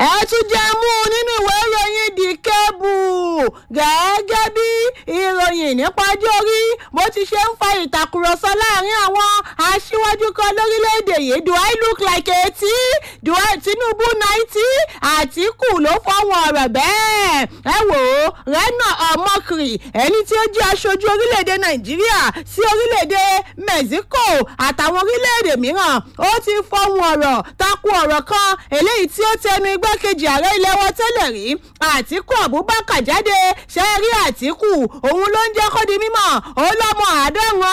ẹ tún jẹ́ mú un nínú ìwé ìròyìn the cable gẹ́gẹ́ bí ìròyìn nípa ọjọ́ orí bó ti ṣe ń fa ìtàkùrọ̀sọ láàrin àwọn aṣíwájú kan lórílẹ̀‐èdè yìí do I look like eighty do I Tinubu ninety Àtíkù ló fọwọ́n ọ̀rọ̀ bẹ́ẹ̀ ẹ wò ó Rena Omokri ẹni tí ó jẹ́ aṣojú orílẹ̀‐èdè Nàìjíríà sí orílẹ̀‐èdè Mexico àtàwọn orílẹ̀‐èdè mìíràn ó ti fọwọ́n ọ̀rọ̀ takú ọ̀rọ̀ kan eléyìí tí ó tẹnu igbákejì ààrẹ ilẹ̀ wọn tẹ́lẹ̀ rí Àtíkù Abubakar jáde ṣe rí Àtíkù òun ló ń jẹ́ kó di mímọ̀ ó lọ́mọ àádọ́rùn